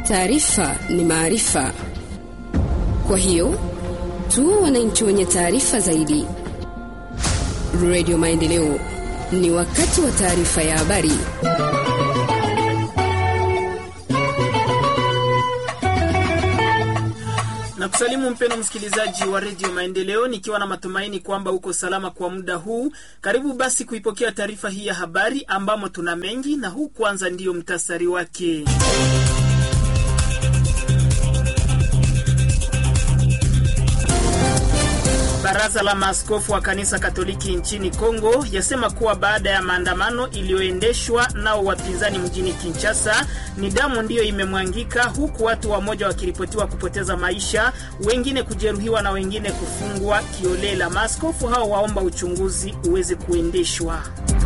Taarifa ni maarifa, kwa hiyo tuwe wananchi wenye taarifa zaidi. Radio Maendeleo, ni wakati wa taarifa ya habari. na kusalimu mpeno msikilizaji wa redio Maendeleo, nikiwa na matumaini kwamba uko salama kwa muda huu. Karibu basi kuipokea taarifa hii ya habari ambamo tuna mengi, na huu kwanza ndiyo mtasari wake. Baraza la maaskofu wa kanisa Katoliki nchini Kongo yasema kuwa baada ya maandamano iliyoendeshwa nao wapinzani mjini Kinshasa, ni damu ndiyo imemwangika, huku watu wamoja wakiripotiwa kupoteza maisha, wengine kujeruhiwa na wengine kufungwa kiolela. Maaskofu hao waomba uchunguzi uweze kuendeshwa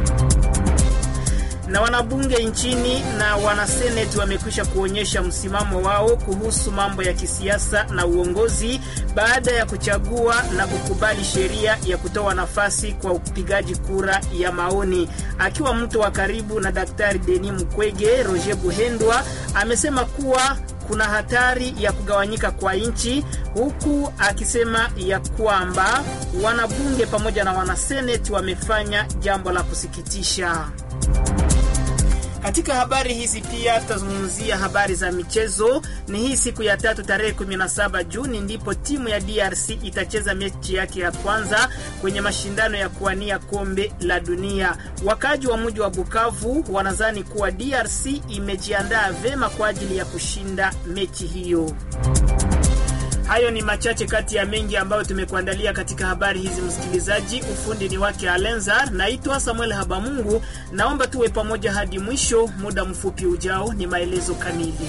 na wanabunge nchini na wanaseneti wamekwisha kuonyesha msimamo wao kuhusu mambo ya kisiasa na uongozi baada ya kuchagua na kukubali sheria ya kutoa nafasi kwa upigaji kura ya maoni. Akiwa mtu wa karibu na Daktari Denis Mukwege, Roger Buhendwa amesema kuwa kuna hatari ya kugawanyika kwa nchi, huku akisema ya kwamba wanabunge pamoja na wanaseneti wamefanya jambo la kusikitisha. Katika habari hizi pia tutazungumzia habari za michezo. Ni hii siku ya tatu tarehe 17 Juni ndipo timu ya DRC itacheza mechi yake ya kwanza kwenye mashindano ya kuwania kombe la dunia. Wakaji wa mji wa Bukavu wanadhani kuwa DRC imejiandaa vema kwa ajili ya kushinda mechi hiyo. Hayo ni machache kati ya mengi ambayo tumekuandalia katika habari hizi, msikilizaji. Ufundi ni wake Alenzar, naitwa Samuel Habamungu. Naomba tuwe pamoja hadi mwisho. Muda mfupi ujao ni maelezo kamili.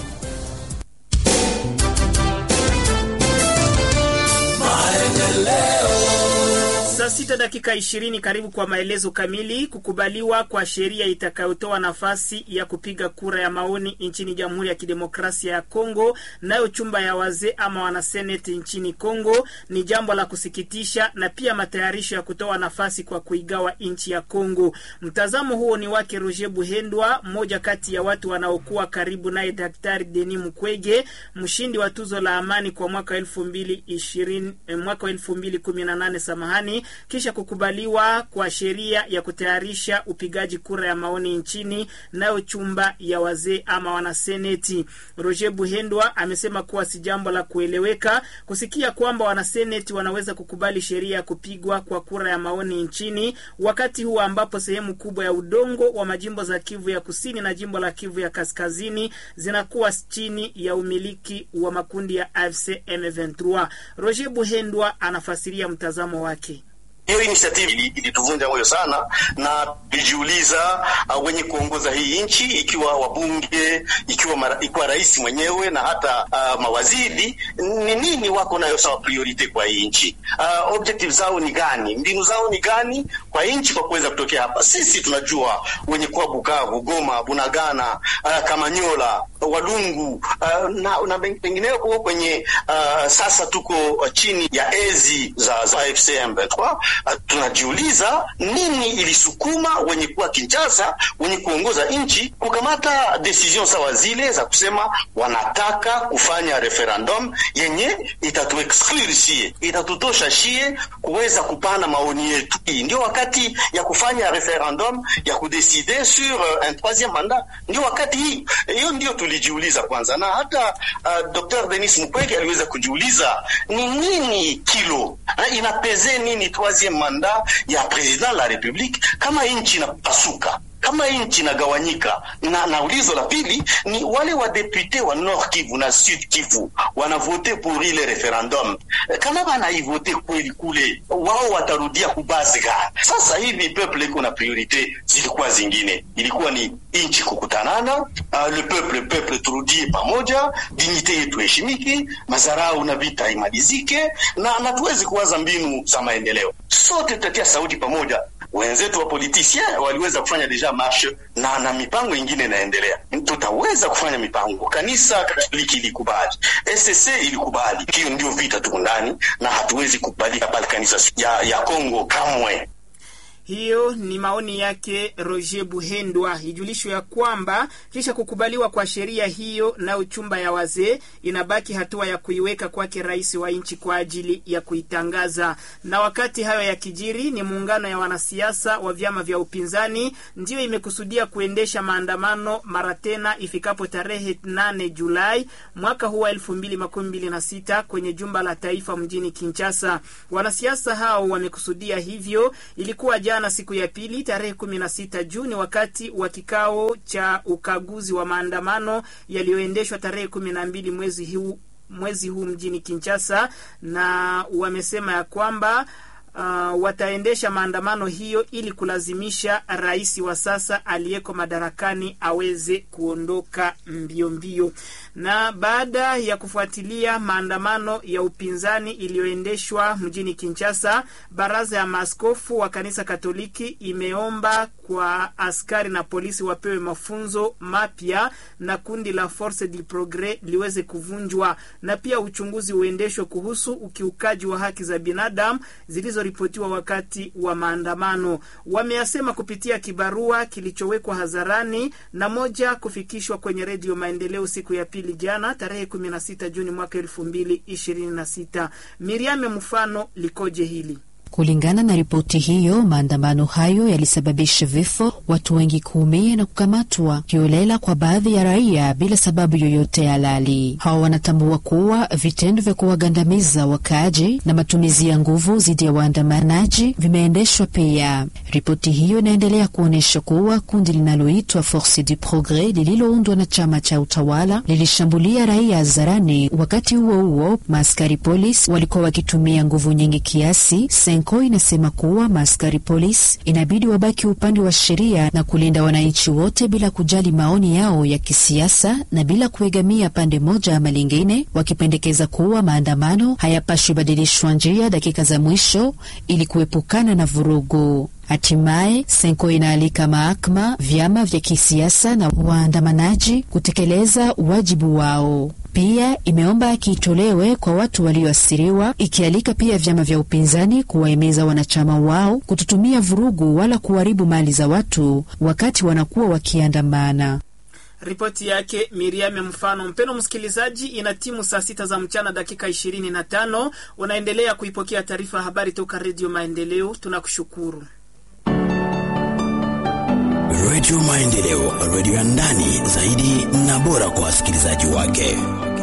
Saa sita dakika ishirini. Karibu kwa maelezo kamili. Kukubaliwa kwa sheria itakayotoa nafasi ya kupiga kura ya maoni nchini Jamhuri ya Kidemokrasia ya Kongo, nayo chumba ya wazee ama wanaseneti nchini Kongo ni jambo la kusikitisha, na pia matayarisho ya kutoa nafasi kwa kuigawa nchi ya Kongo. Mtazamo huo ni wake Roger Buhendwa, mmoja kati ya watu wanaokuwa karibu naye Daktari Denis Mukwege, mshindi wa tuzo la amani kwa mwaka elfu mbili ishirini mwaka elfu mbili kumi na nane samahani kisha kukubaliwa kwa sheria ya kutayarisha upigaji kura ya maoni nchini nayo chumba ya wazee ama wanaseneti. Roger Buhendwa amesema kuwa si jambo la kueleweka kusikia kwamba wanaseneti wanaweza kukubali sheria ya kupigwa kwa kura ya maoni nchini wakati huu ambapo sehemu kubwa ya udongo wa majimbo za Kivu ya kusini na jimbo la Kivu ya kaskazini zinakuwa chini ya umiliki wa makundi ya AFC M23. Roger Buhendwa anafasiria mtazamo wake. Hiyo initiative ilituvunja moyo sana, na tulijiuliza uh, wenye kuongoza hii nchi ikiwa wabunge, ikiwa mara, ikiwa rais mwenyewe na hata uh, mawaziri ni nini wako nayo sawa priority kwa hii nchi uh, objective zao ni gani? Mbinu zao ni gani kwa nchi kwa kuweza kutokea hapa? Sisi tunajua wenye kuwa Bukavu, Goma, Bunagana, uh, Kamanyola, Walungu uh, na, na pengineo kuko kwenye uh, sasa tuko uh, chini ya ezi za, za AFC M23 Uh, tunajiuliza nini ilisukuma wenye kuwa Kinshasa, wenye kuongoza nchi kukamata decision sawa zile za kusema wanataka kufanya referendum yenye itatu exclude shie, itatutosha shie kuweza kupana maoni yetu. Hii ndio wakati ya kufanya referendum ya kudecide sur uh, un troisieme mandat, ndio wakati hii. Hiyo ndio tulijiuliza kwanza, na hata uh, Dr. Denis Mukwege aliweza kujiuliza ni nini kilo uh, inapeze nini troisieme manda ya president la republique kama nchi inapasuka kama nchi inagawanyika. Na, na ulizo la pili ni wale wadepute wa Nord Kivu na Sud Kivu wanavote pour ile referendum, kama banaivote kweli kule, wao watarudia kubazi gani? Sasa hivi peuple iko na priorite zilikuwa zingine, ilikuwa ni nchi kukutanana, uh, le peuple peuple turudie pamoja, dignite yetu heshimiki, mazarau na vita imalizike, na na tuwezi kuwaza mbinu za maendeleo, sote tutatia sauti pamoja wenzetu wa politisien waliweza kufanya deja marshe na na mipango ingine inaendelea. Tutaweza kufanya mipango. Kanisa Katoliki ilikubali, SSC ilikubali. Hiyo ndio vita tuko ndani, na hatuwezi kukubalika pale kanisa ya ya Kongo kamwe. Hiyo ni maoni yake Roger Buhendwa. Ijulishwe ya kwamba kisha kukubaliwa kwa sheria hiyo na uchumba ya wazee, inabaki hatua ya kuiweka kwake rais wa nchi kwa ajili ya kuitangaza. Na wakati hayo ya kijiri, ni muungano ya wanasiasa wa vyama vya upinzani ndiyo imekusudia kuendesha maandamano mara tena ifikapo tarehe 8 Julai mwaka huu wa 2026 kwenye jumba la taifa mjini Kinshasa. Wanasiasa hao wamekusudia hivyo, ilikuwa jana siku ya pili tarehe 16 Juni wakati wa kikao cha ukaguzi wa maandamano yaliyoendeshwa tarehe 12 mwezi huu mwezi huu mjini Kinshasa, na wamesema ya kwamba Uh, wataendesha maandamano hiyo ili kulazimisha rais wa sasa aliyeko madarakani aweze kuondoka mbio mbio. Na baada ya kufuatilia maandamano ya upinzani iliyoendeshwa mjini Kinshasa, baraza ya maaskofu wa kanisa Katoliki imeomba kwa askari na polisi wapewe mafunzo mapya na kundi la Force du Progres liweze kuvunjwa, na pia uchunguzi uendeshwe kuhusu ukiukaji wa haki za binadamu zilizoripotiwa wakati wa maandamano. Wameyasema kupitia kibarua kilichowekwa hadharani na moja kufikishwa kwenye Redio Maendeleo siku ya pili jana tarehe 16 Juni mwaka 2026. Miriame mfano likoje hili? Kulingana na ripoti hiyo, maandamano hayo yalisababisha vifo, watu wengi kuumia na kukamatwa kiolela kwa baadhi ya raia bila sababu yoyote halali. Hawa wanatambua kuwa vitendo vya kuwagandamiza wakaaji na matumizi ya nguvu dhidi ya waandamanaji vimeendeshwa pia. Ripoti hiyo inaendelea kuonyesha kuwa kundi linaloitwa Force du Progres lililoundwa na chama cha utawala lilishambulia raia hadharani. Wakati huo huo, maaskari polisi walikuwa wakitumia nguvu nyingi kiasi Senko inasema kuwa maaskari polisi inabidi wabaki upande wa sheria na kulinda wananchi wote bila kujali maoni yao ya kisiasa na bila kuegamia pande moja ama lingine, wakipendekeza kuwa maandamano hayapashwi badilishwa njia dakika za mwisho ili kuepukana na vurugu. Hatimaye Senko inaalika mahakama, vyama vya kisiasa na waandamanaji kutekeleza wajibu wao. Pia imeomba haki itolewe kwa watu walioathiriwa, ikialika pia vyama vya upinzani kuwahimiza wanachama wao kutotumia vurugu wala kuharibu mali za watu wakati wanakuwa wakiandamana. Ripoti yake Miriam Mfano. Mpeno msikilizaji, ina timu saa sita za mchana dakika ishirini na tano. Unaendelea kuipokea taarifa ya habari toka Redio Maendeleo. Tunakushukuru. Redio Maendeleo, redio ya ndani zaidi na bora kwa wasikilizaji wake.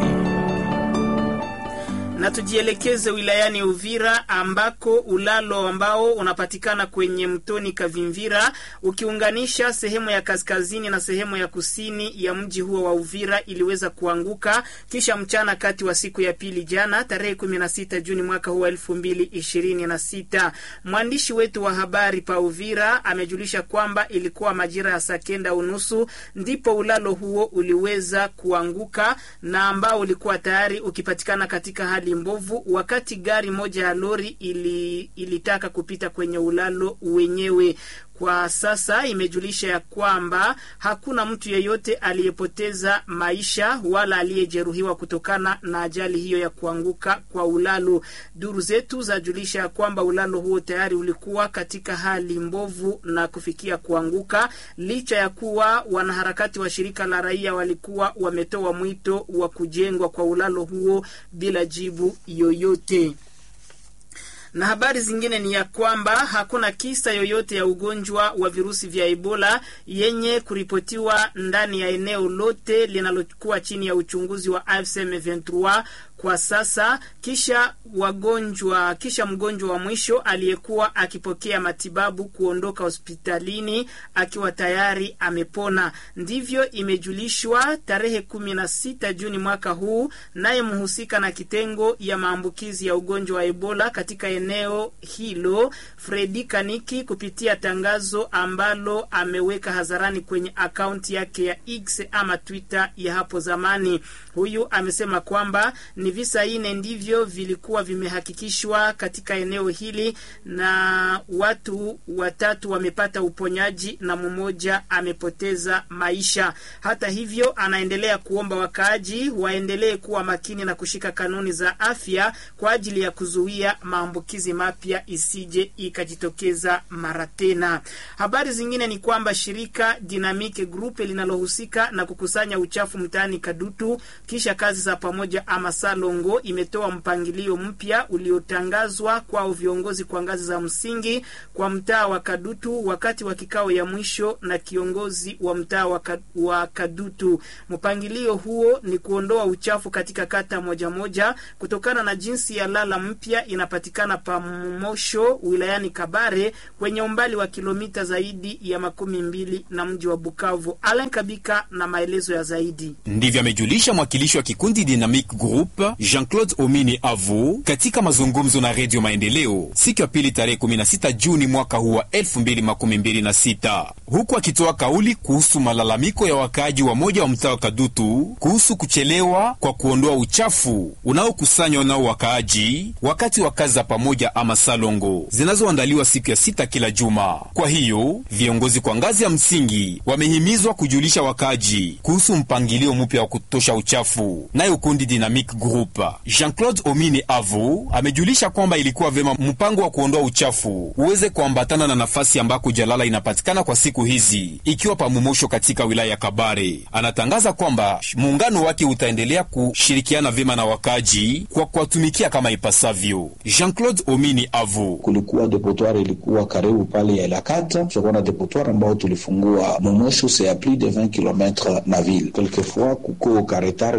Na tujielekeze wilayani Uvira ambako ulalo ambao unapatikana kwenye mtoni Kavimvira ukiunganisha sehemu ya kaskazini na sehemu ya kusini ya mji huo wa Uvira iliweza kuanguka kisha mchana kati wa siku ya pili jana tarehe 16 Juni mwaka huu 2026. Mwandishi wetu wa habari pa Uvira amejulisha kwamba ilikuwa majira ya saa kenda unusu ndipo ulalo huo uliweza kuanguka na ambao ulikuwa tayari ukipatikana katika hali mbovu wakati gari moja ya lori ili, ilitaka kupita kwenye ulalo wenyewe. Kwa sasa imejulisha ya kwamba hakuna mtu yeyote aliyepoteza maisha wala aliyejeruhiwa kutokana na ajali hiyo ya kuanguka kwa ulalo. Duru zetu zajulisha ya kwamba ulalo huo tayari ulikuwa katika hali mbovu na kufikia kuanguka, licha ya kuwa wanaharakati wa shirika la raia walikuwa wametoa mwito wa kujengwa kwa ulalo huo bila jibu yoyote na habari zingine ni ya kwamba hakuna kisa yoyote ya ugonjwa wa virusi vya Ebola yenye kuripotiwa ndani ya eneo lote linalokuwa chini ya uchunguzi wa AFC M23 kwa sasa, kisha wagonjwa kisha mgonjwa wa mwisho aliyekuwa akipokea matibabu kuondoka hospitalini akiwa tayari amepona. Ndivyo imejulishwa tarehe kumi na sita Juni mwaka huu, naye mhusika na kitengo ya maambukizi ya ugonjwa wa Ebola katika eneo hilo Fredi Kaniki kupitia tangazo ambalo ameweka hadharani kwenye akaunti yake ya X ama Twitter ya hapo zamani. Huyu amesema kwamba ni Ni visa ine ndivyo vilikuwa vimehakikishwa katika eneo hili, na watu watatu wamepata uponyaji na mmoja amepoteza maisha. Hata hivyo, anaendelea kuomba wakaaji waendelee kuwa makini na kushika kanuni za afya kwa ajili ya kuzuia maambukizi mapya isije ikajitokeza mara tena. Habari zingine ni kwamba shirika Dynamic Group linalohusika na kukusanya uchafu mtaani Kadutu kisha kazi za pamoja ama Salongo imetoa mpangilio mpya uliotangazwa kwao viongozi kwa ngazi za msingi kwa mtaa wa Kadutu wakati wa kikao ya mwisho na kiongozi wa mtaa wa, ka, wa Kadutu. Mpangilio huo ni kuondoa uchafu katika kata moja moja kutokana na jinsi ya lala mpya inapatikana Pamosho wilayani Kabare kwenye umbali wa kilomita zaidi ya makumi mbili na mji wa Bukavu. Alan Kabika na maelezo ya zaidi. Ndivyo amejulisha mwakilishi wa kikundi Dynamic Group Jean-Claude Omini Avu katika mazungumzo na Redio Maendeleo siku ya pili tarehe 16 Juni mwaka huu wa 2026, huku akitoa kauli kuhusu malalamiko ya wakaaji wa moja wa mtaa wa Kadutu kuhusu kuchelewa kwa kuondoa uchafu unaokusanywa nao wakaaji wakati wa kazi za pamoja ama salongo zinazoandaliwa siku ya sita kila juma. Kwa hiyo viongozi kwa ngazi ya msingi wamehimizwa kujulisha wakaaji kuhusu mpangilio mpya wa kutosha uchafu. Nayo kundi Dynamic Group Jean-Claude Omini Avu amejulisha kwamba ilikuwa vema mpango wa kuondoa uchafu uweze kuambatana na nafasi ambako jalala inapatikana kwa siku hizi, ikiwa pamumosho katika wilaya ya Kabare. Anatangaza kwamba muungano wake utaendelea kushirikiana vyema na wakaji kwa kuwatumikia kama ipasavyo. Jean-Claude Omini Avu: kulikuwa depotoir ilikuwa karibu pale ya Ilakata, tutakuwa na depotoir ambao tulifungua Momosho, c'est a plus de 20 km na ville quelquefois kuko karetar